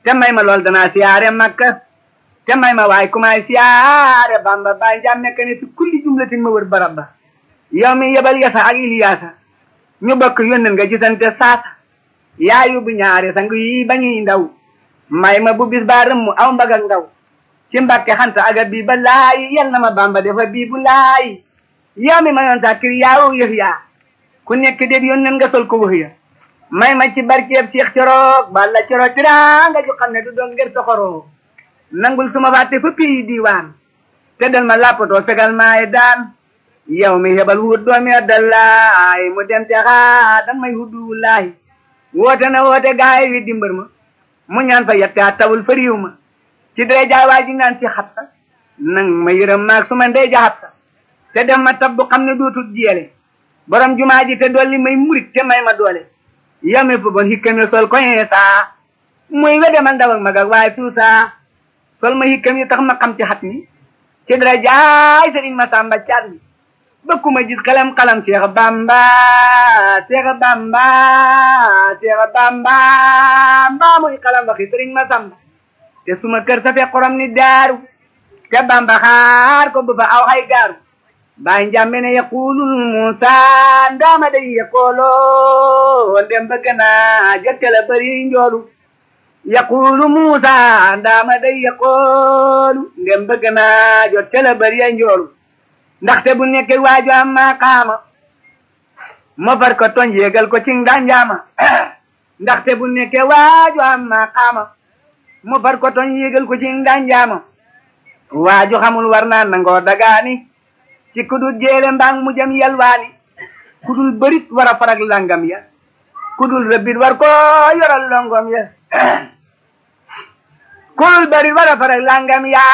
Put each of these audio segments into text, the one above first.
te may ma lool danaa siyaare makka te may ma waay ku may siyaare bamba baay njaam nekk ne fi kulli jumlatin ma wër barab ba yow mi yebal yasa ak iliyaasa ñu bokk yónneen nga gisante saasa yaa yóbbu ñaari sang yi bañuy ndaw may ma bu bis baa rëmm aw mbag ak ndaw ci mbàkke xanta aga bii ba laay yal na ma bamba defa bii bu laay yow mi ma yoon sa kir yaawu yëf yaa ku nekk déet yónneen nga sol ko wax ya may ma ci barkeeb Cheikh Coroog balla Coroog tiraanga ju xam ne du doon ngir soxoroo nangul suma fàtte fa pii diiwaan te dal ma lappatoo fegal maay daan yow mi hebal wut doomi addallaay mu dem te xaa dan may huddu wulaahi woote na woote gaay wi dimbar ma mu ñaan fa yette a tawul fa riiw ma ci dee jaay waa ji naan ci xatta nang ma yërëm maag suma ndey ja xatta te dem ma tab bu xam ne dootul jeele borom jumaa ji te dolli may murit te may ma doole yame fu bon hikkam sol ko saa muy wede man ndaw ak mag ak waaye tuusa sol ma hikkam yi tax ma xam ci xat mi ci dara jaay sëriñ ma sàmba caat mi bëkkuma gis xalam xalam Cheikh Bamba Cheikh Bamba Cheikh Bamba mbaa muy xalam waxi sëriñ ma sàmba te suma kër sa fe xorom ni daaru te Bamba xaar ko bu fa aw xay gaaru baay njàmbe ne yaqulul Musa ndaama day yaqoolo ndem bëgg naa jotte la bëri njoolu yaqulu Musa ndaama day yaqoolu ndem bëgg naa jotte la bëri njoolu ndaxte bu nekkee waaju am maqaama ma far ko toñ yéegal ko ci nganjaama ndaxte bu nekkee waaju am maqaama ma far ko toñ yéegal ko ci nganjaama waaju xamul war naa nangoo dagaani ci kudul jéele mbaang mu jëm yalwaani kudul bërit war a farag langam ya kudul rëbbit war ko yoral longom ya kudul bërit war a farag langam ya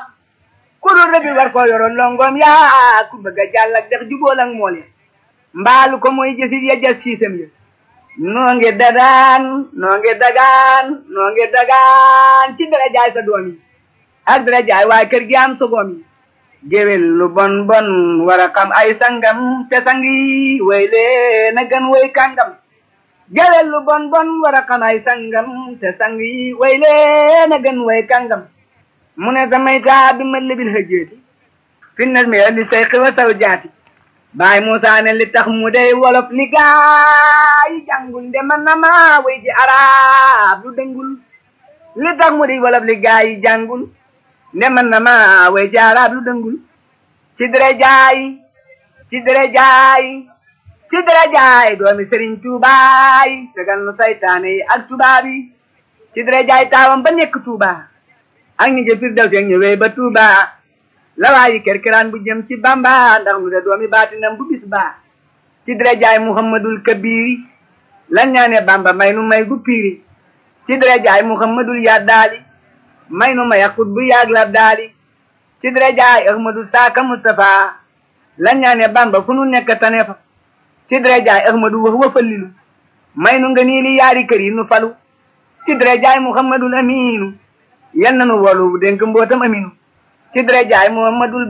kudul rëbbit war ko yoral longom ya ku bëgg a jàll ak dex jubóol ak mool ya mbaalu ko mooy jësit ya jas siisam ya noo ngi dadaan noo ngi dagaan noo ngi dagaan ci dara jaay sa doom yi ak dara jaay waaye kër gi am sogoom yi géwél lu bon bon war a xam ay sangam te sangi way lee na gën way kàngam géwél lu bon bon war a xam ay sangam te sangi way lee na gën way kàngam mu ne samay taa bi ma lebil hëjjeeti finnas mi li say xiwa saw jaati baay Musaa ne li tax mu dey wolof li gaay jàngul de man na ma way ji arab lu dëngul li tax mu dey wolof li gaay jàngul ne man na ma way ci arab lu dëngul ci dere jaay ci dere jaay ci dere jaay doomi sëriñ tuubaay tegal nu saytaane yi ak tubaab yi ci dere jaay taawam ba nekk tuuba ak ñi jëfir daw seen ñëwee ba tuuba la waayi kerkeraan bu jëm ci bamba ndax mu de doomi baatinam bu bis baa ci dere jaay muhammadul kabiri lan ñaane bamba may nu may gu piiri ci dere jaay muhammadul yaddaali may nu ma yaqut bu yaag la daali ci dara jaay ahmadu saaka mustafa lan ñaane bamba fu nu nekk tane fa ci dara jaay ahmadu wax wa fallilu may nu nga nii li yaari kër yi nu falu ci dara jaay muhammadul aminu yan nanu wolu dénk mbootam aminu ci dara jaay muhammadul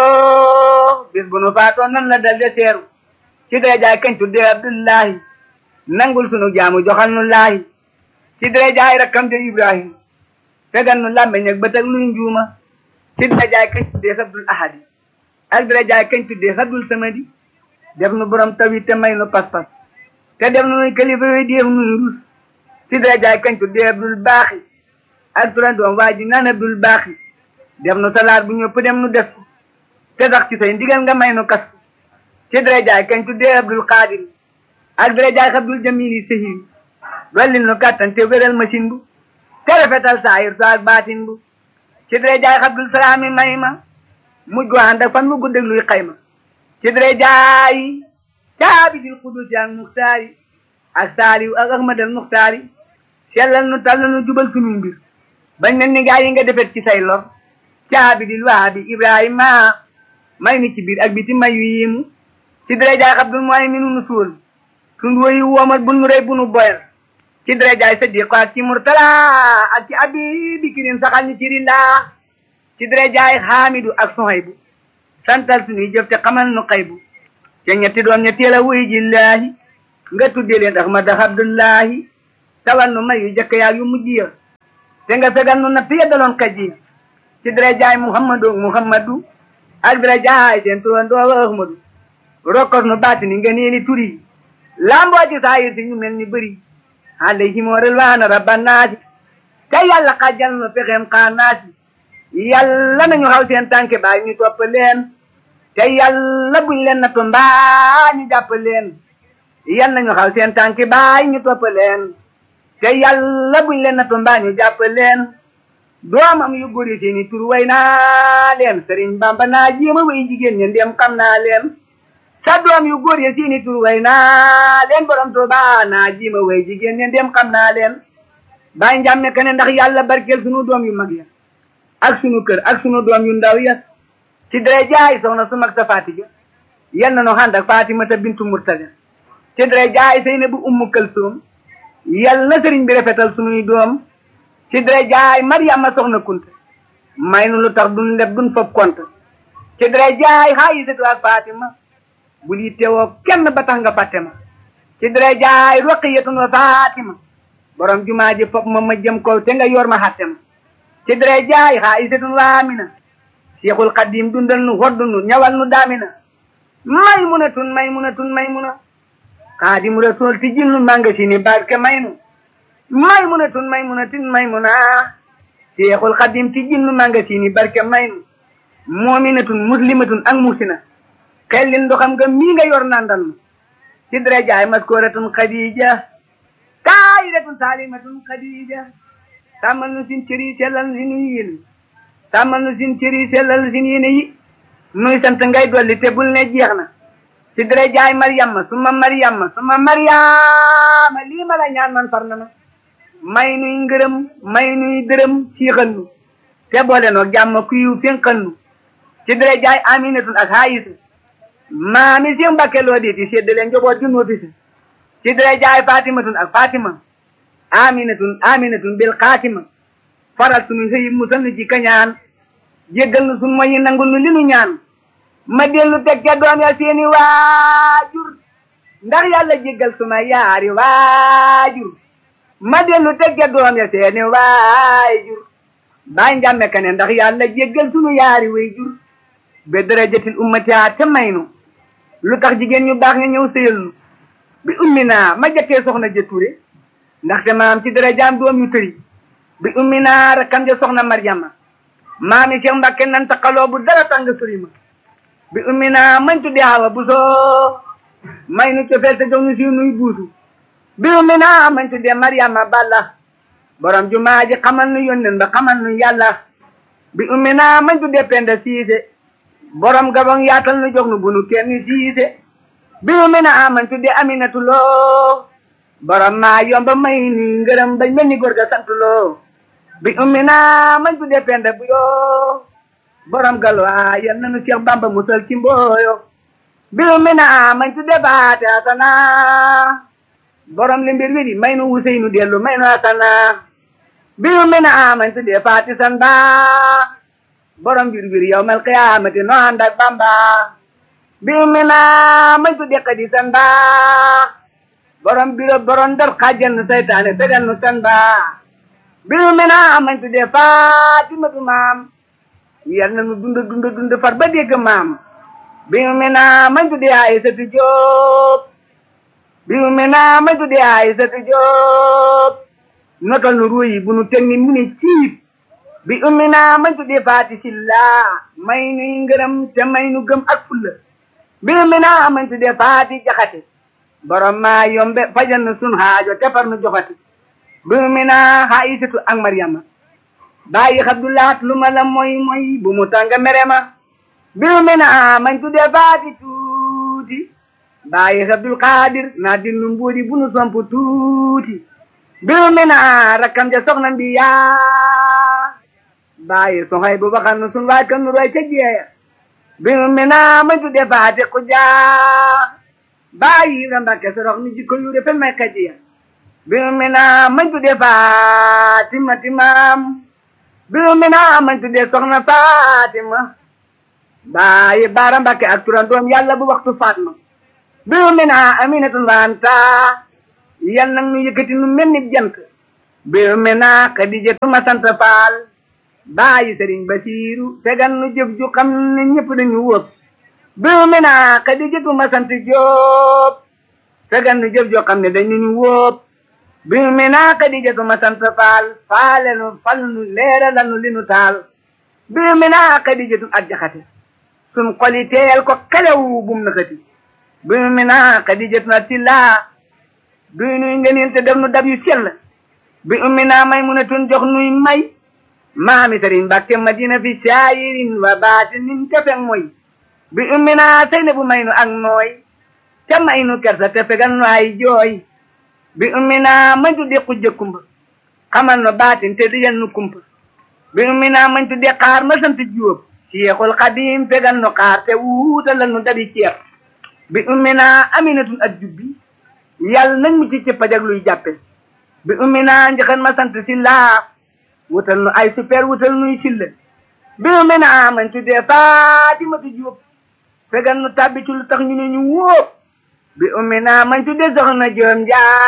basiro bis bu nu faatoo nan la dal de seeru ci dara jaay kañ tudde abdullahi nangul sunu jaamu joxal nu laahi ci dara jaay rakkam de ibrahim fegal nu làmmeñ ak bët ak luy njuuma ci dara jaay kañ tuddee sabdul ahadi ak dara jaay kañ tuddee sabdul samadi def nu borom tawi te may nu pas-pas te def nu nuy kalifa yooyu def nuy rus ci dara jaay kañ tuddee abdul baaxi ak turan doom waa ji naan abdul baaxi def nu salaat bu ñëpp dem nu def ko te sax ci say ndigal nga may nu kas ci dara jaay kañ tuddee abdul xaadir ak dara jaay abdul jamili sahir dollil nu kàttan te wéral machine bu te rafetal saayir sa ak baatin bu ci dara jaay xabdul salaami may ma mujj gu ànd ak fan mu guddeg luy xayma ci dara jaay caabidil xudus ak muxtaari ak saaliw ak ahmadal muxtaari sellal nu tal nu jubal suñuy mbir bañ mel ni gaa yi nga defet ci say lor caabidil waabi ibrahima may ni ci biir ak biti may yu yiimu ci dara jaay xabdul mooy mi nu suul suñ woyu woomal bu nu rey bu nu boyal ci dara jaay sadiq ak ci murtala ak ci abi bikirin saxal ñu ci rindaa ci dara jaay xaamidu ak sohaybu santal suñuy jëf te xamal nu xaybu ca ñetti doom ña teel a wuy jillaahi nga tuddee leen ahmad abdullahi tawal nu may yu jëkk yaag yu mujj ya te nga fegal nu natt yeddaloon kaji ci dara jaay muhammadu muhammadu ak dara jaay seen turandoo ahmadu rokkos nu baati ni nga neeni turi lamboo ci saayir si ñu mel ni bëri alayhim rilwaana rabbanaasi te yàlla xajjal nu pexeem xaanaasi yàlla nañu xaw seen tànke baay ñu topp leen te yàlla buñ leen nattu mbaa ñu jàpp leen yàlla nañu xaw seen tànke baay ñu topp leen te yàlla buñ leen nattu mbaa ñu jàpp leen doomam yu góor yi seeni tur way naa leen sëriñ bamba naa jéema way jigéen ñi ndem xam naa leen sa doom yu góor yi seeni tur way naa leen borom Tuuba naa jéema way jigéen ñi ndem xam naa leen bàyyi njàmme ke ne ndax yàlla barkeel sunu doom yu mag ya ak sunu kër ak sunu doom yu ndaw ya ci dara jaay soxna su mag sa Fatima yal na nu ànd ak Fatimata bintu Murtada ci dara jaay Seynabu ummu Kalsoom yal na sëriñ bi rafetal sunuy doom ci dara jaay Mariama soxna Kunta may nu lu tax duñ leb duñ fob kont ci dara jaay Xaayisatu ak Fatima bul yittewoo kenn ba tax nga fàtte ma ci dara jaay Roqiyatu wa Fatima borom jumaa ji fob ma ma jëm ko te nga yor ma xatte ma ci dara jaay Xaayisatu wa Amina Seexul Xadim dundal nu hoddu nu ñawal nu daamina maymunatun maymunatun maymuna Xaadimu Rasuul ti jil nu manga si ni barke may nu maymunatun maymunatun maymuna Seexul Xadim ti jil nu manga si ni barke may nu moominatun muslimatun ak musina xellin ndoxam nga mii nga yor nandal nu ci dara jaay maskooratun Xadija taayiratun saalimatun Xadija tàmmal nu sin cëri sellal si nu yéen tàmmal nu sin cëri sellal sin yéene yi nuy sant ngay dolli te bul ne jeex na ci dara jaay Mariama suma Mariama suma Mariama lii ma la ñaan man far na ma may nuy ngërëm may nuy dërëm siixal nu te boole noo jàmm kuyu fénqal nu ci dara jaay Aminatun ak Haayisa maami si Mbàkke loo di ti séddale njaboot ju noofi si ci dara jaay Fatimatun ak Fatima Aminatun Aminatun bil Xaatima faral sunu xëy musal nu ci kañaan jéggal nu sunu moyi nangul nu li nu ñaan ma dellu teg ca doom ya seeni waajur ndax yàlla jéggal suma yaari waajur ma dellu teg ca doom ya seeni waajur baay njàmme ka ne ndax yàlla jéggal sunu yaari waajur be darajatil ummati te may nu lu tax jigéen ñu baax nga ñëw sëyal nu bi ummi naa ma jëkkee soxna jëture ndaxte maam ci darajaam doom yu tëri bi ummi naa rakkam ja soxna Maryama maami Cheikh Mbacke nan taxaloo bu dara tàng sori ma bi ummi naa mañ tuddee Awa Buso may nu cofeel te jox nu si nuy buusu bi ummi naa mañ tuddee Maryama Balla borom jumaa ji xamal nu yónneen ba xamal nu yàlla bi ummi naa mañ tuddee Penda Siise borom gabon yaatal nu jox nu bu nu kenn siise bi ummi naa mañ tuddee Aminatu Lo borom maa yomba may nu ngërëm bañ mel ni góor ga sant loo bi ummi naa mañ tuddee penda bu yoo borom galwaa yal nanu Cheikh Bamba musal ci mbooyo bi ummi naa mañ tuddee baate asana borom li mbir wiri may nu Useynu dellu may nu asana bi ummi naa mañ tuddee faati san ba borom mbir wiri yawmal qiyaamati no ànd ak Bamba bi ummi naa mañ tuddee kadi san ba borom biro borom dar xajjal nu saytaane fegal nu san ba biru mi naa mañ tuddee Faatimatu maam yal na nu dund dund dund far ba dégg maam biru mi naa mañ tuddee Aysatu Jóob biru mi naa mañ tuddee Aysatu Jóob notal nu ruuyi bu nu teg ni mu ni ciib bi ummi naa mañ tuddee Faati Silla may nuy ngërëm te may nu gëm ak fulla biru mi naa mañ tuddee Faati Jaxate borom maa yombe fajal nu sun haajo te far nu joxati biru mi naa Aysatu ak Maryama bàyyi Abdulaat lu ma la moy moy bu mu tànga mere ma biru mi naa mañ tuddee Faati tuuti bàyyi Abdul Xaadir naa dinnu mbuudi bu nu somp tuuti biru mi naa rakkam ja soxna mbi yaa bàyyi soxay bu baxan nu sun waay kan nu roy ca jeeya biru mi naa mañ tuddee Faati Xujaa bàyyi Ibra Mbàkke sorox ni jikko yu rafet may kajiya biru mi naa mañ tuddee Fatima timaam biru mi naa mañ tuddee soxna Fatima bàyyi Baara Mbàkke ak turandoom yàlla bu waxtu Fatma biru mi naa Aminatun wanta yal nag nu yëkkati nu mel ni jant bi ummi naa Xadijatu ma sant faal baayi sëriñ Basiiru tegal nu jëf ju xam ne ñëpp dañu wóob bi ummi naa Xadijatu ma sant Jóob tegal nu jëf ju xam ne dañu ñu wóob bi ummi naa Xadijatu ma sant faal faale nu fal nu leeralal nu li nu taal bi ummi naa Xadijatu ak jaxate sun xoli teel ko xelew bum na xati bi ummi naa Xadijatu na tillaa duy nuy ngëneel te def nu dab yu sell bi ummi naa may mun a tun jox nuy may maami sëriñ Mbàkke Madina fi saayirin wa baatinin te feng mooy bi ummi naa sëy na bu may nu ak nooy te may nu kersa te fegal nu ay jooy bi ummi naa mañ tudde xujja kumba xamal nu baatin te dijal nu kumpa bi ummi naa mañ tudde xaar ma sant Jóob Seexul Xadiim fegal nu xaar te wuutalal nu dabi ceeb bi ummi naa aminatun ak jubbi yàlla nañ mu ci cëppaj ak luy jàppe bi ummi naa njëkkan ma sant si laa wutal nu ay super wutal nuy silla bi ummi naa mañ tuddee Faatimatu Jóob fegal nu tàbbi ci lu tax ñu ne ñu wóob bi ummi naa mañ tuddee soxna Joom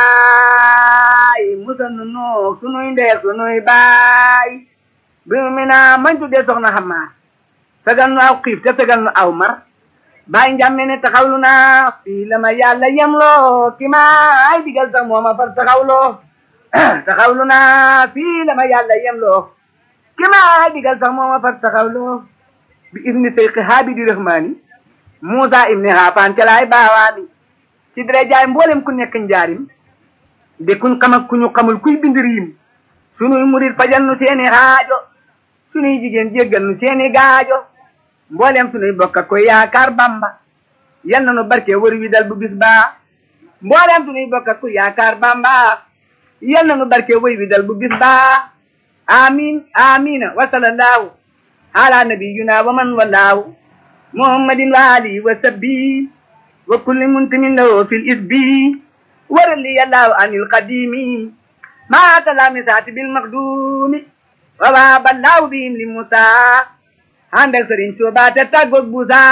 Njaay musal nu noog sunuy ndeeg sunuy baay bi ummi naa mañ tuddee soxna Xamaar fegal nu aw xiif te fegal nu aw mar baay njàmme ne taxawlu naa fii la ma yàlla yemloo ki maay digal sax mooma far taxawloo taxawlu naa fii la ma yàlla yemloo ki maay digal sax mooma far taxawloo bi ibni seyqi haabidi rahmaani muusa ibni haafaan ca laay baawaani ci dara jaay mboolem ku nekk njaarim de kuñ xam ak ku ñu xamul kuy bind riim sunuy murit fajal nu seeni xaajo sunuy jigéen jéggal nu seeni gaajo mboolem sunuy bokk ak koy yaakaar bamba yal na nu barke wër wi dal bu bis baa mboolem sunuy bokk ak koy yaakaar bamba yal na nu barke wër wi dal bu bis baa amin amina wa sallallahu ala nabiyina wa man wallahu muhammadin wa alihi wa sabbi wa kulli muntimin lahu fil isbi warali yallahu anil qadimi ma kalami saati bil maqdumi wa wa ballahu bihim li musa ànd ak sëriñ Tuuba te tàggoog buusa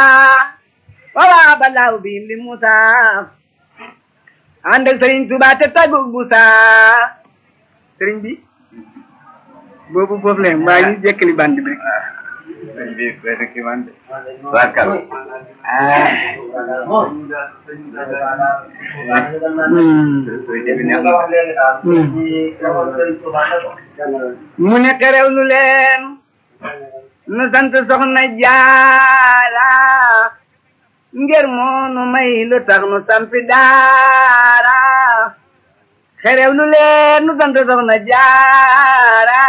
wala balaaw biim li Musa ànd ak sëriñ Tuuba te tàggoog buusa sëriñ bi boobu foofu la maa ngi jekkali band bi sëriñ bi benn kii man de barkal mu ne xerew lu leen nu sant soxna jaara ngir moonu may lu tax nu sampi daara xerew lu leen nu sant soxna jaara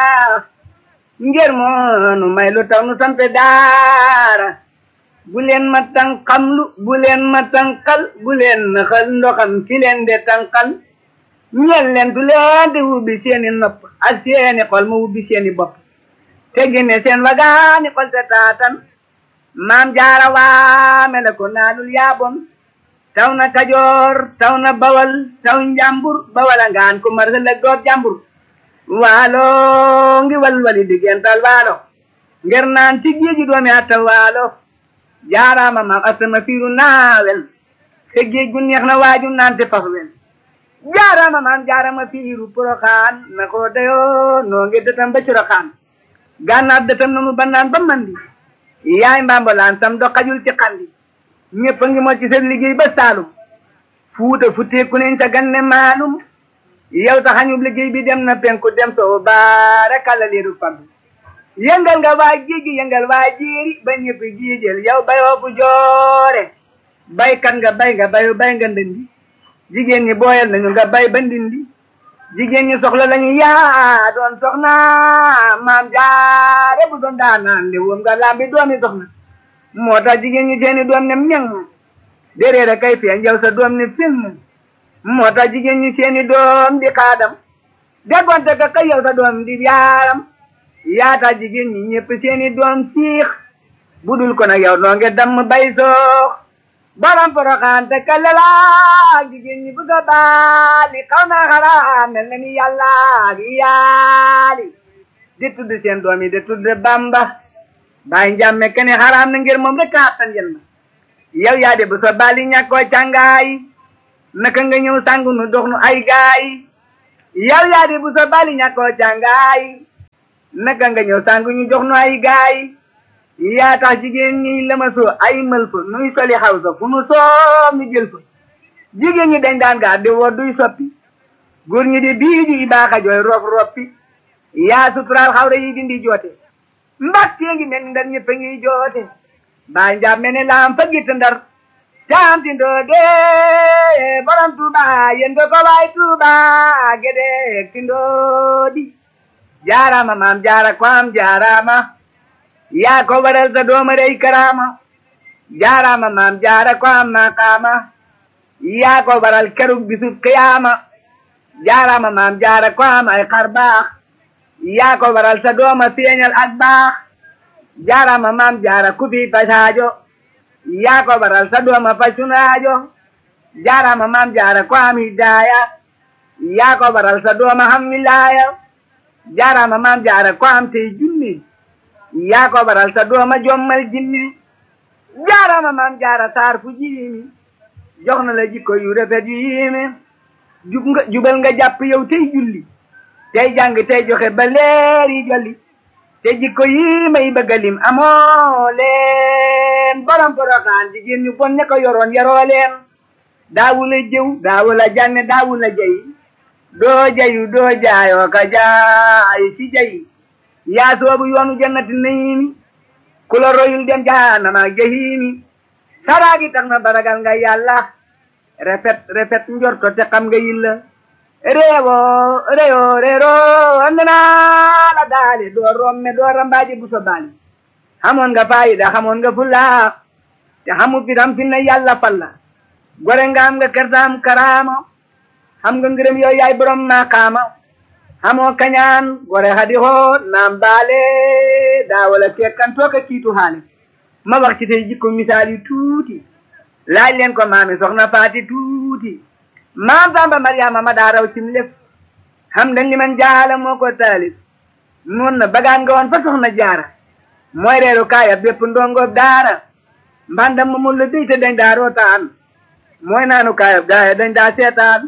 ngir moonu may lu tax nu sampi daara bu leen ma tànqamlu bu leen ma tànqal bu leen naxal ndoxam ki leen de tànqal ñeel leen du leen di wubbi seeni nopp ak seeni xol ma wubbi seeni bopp te génne seen wagaani xol te taatan maam jaara waame la ko naalul yaabon taw na kajoor taw na bawal taw njàmbur bawal a ngaan ko mar la goob jàmbur waalo ngi walwali diggental waalo nger naan ci géeji doomi atta waalo jaaraama maam asama fiiru naawel te géej gu neex na waaju naan te fas wel jaaraama maam jaarama fiiru poroxaan na ko dayoo noo ngi dëtam ba coroxaan gànnaar dëtam nanu ba naan ba mandi yaay mbambalaan sam do xajul ci xandi ñëpp a ngi moo ci seen liggéey ba saalum fuuta futteeku nañ sa ganne maalum yow taxañub liggéey bi dem na penku dem soo baara kala leeru fam yëngal nga waa géegi yëngal waa jéeri ba ñëpp jiijël yow bayoo bu joore baykat nga bay nga bayu bay nga ndëndi jigéen ñi booyal nañu nga bay ba ndindi jigéen ñi soxla lañu yaa doon soxna maam jaare bu doon daanaan li woom nga lambi doomi soxna moo tax jigéen ñi seeni doom ne ñeng déréer a kay feeñ yow sa doom ne film moo tax jigéen ñi seeni doom di xaadam déggoonte ka kay yow sa doom di yaaram yaata jigéen ñi ñëpp seeni doom siix budul ko nag yow noo nge damm bay soox baram poroxaan te kalala jigéen ñi bëgg a baali xaw naa xaraam mel na ni yàlla ak yaali di tudd seen doom yi di tudd bamba bàyyi njàmme kene xaraam na ngir moom rek attan yen ma yow yaa de bu sa baali ñàkkoo càngaay naka nga ñëw sàngu nu dox nu ay gaay yow yaa di bu sa bali ñàkkoo càngaay naka nga ñëw sàngu ñu jox nu ay gaay yaa tax jigéen ñi lëmasoo ay mël fa nuy soli xaw sa fu nu soom ñu jël fa jigéen ñi dañ daan gaar di woo duy soppi góor ñi di biiju i baaxa jooy rof roppi yaa suturaal xawra yi dindi joote mbattee ngi mel ni ndar ñëpp a ngi joote baa njaam mel ni laam fa gitt ndar caam ti ndoode borom tuuba yen ko ko waay tuuba gede ti ndoodi jaarama maam jaara ko am jaarama yaa ko waral sa dooma dey karama jaarama maam jaara ko am maqaama yaa ko waral kerug bisub qiyaama jaarama maam jaara ko am ay xar baax yaa ko waral sa dooma feeñal ak baax jaarama maam jaara ku fi pasaajo yaa ko waral sa dooma facunaajo jaarama maam jaara ko am hidaaya yaa ko waral sa dooma ham wilaaya jaarama maam jaara ko am tey junni yaa ko waral sa dooma jommal jinni jaarama maam jaara saar fu jiimi jox na la jikko yu rafet yu yiimi jub nga jubal nga jàpp yow tey julli tey jàng tey joxe ba leeri jolli te jikko yi may bëgga lim amoo leen borom poroxaan jigéen ñu bon ña ko yoroon yaroo leen daawu la jëw daawu la jànne daawu la jay doo jayu doo jaayoo ka jaay ci jay yaa soobu yoonu jannati nayiimi ku la royul dem jahannama jahiimi saraagi tax na baragal nga yàlla rafet rafet njorto te xam nga yilla reewo reyo reero andana la daali doo romme doo rambaaji buso baali xamoon nga faayida xamoon nga fulla te xamu fitam fi na yàlla falla gore nga am nga kersaam karaama xam nga ngërëm yow yaay borom maqaama xamoo kañaan gore xadi xoo naam baale daawala kekkan tooka kiitu xaale ma wax ci tey jikko misaal yu tuuti laaj leen ko maami soxna faati tuuti maam Samba Mariama ma daa raw cim lépp xam dañ li man jaala moo ko taalif noon na bagaan nga woon fa soxna jaara mooy reeru kaaya bépp ndongoob daara mbandam ma mun la déy te dañ daa rootaan mooy naanu kaayab gaaya dañ daa seetaan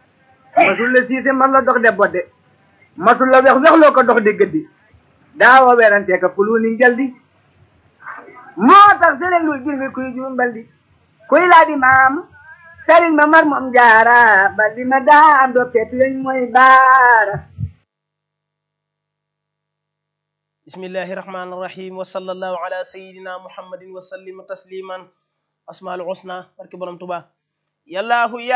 masul la siise man la dox de bodde masul la wex wexloo ko dox di gëddi daawoo werantee ka pulu ni jaldi moo tax sëriñ lu jir mi kuy juumbal di kuy laa di maam sëriñ ma mar moom jaara baldi ma daa am doo peetu yeñ mooy baara bismillahi rahmani rahim wa sallallahu ala sayidina muhammadin wa sallim tasliman asmaul husna barke borom tuba yallahu ya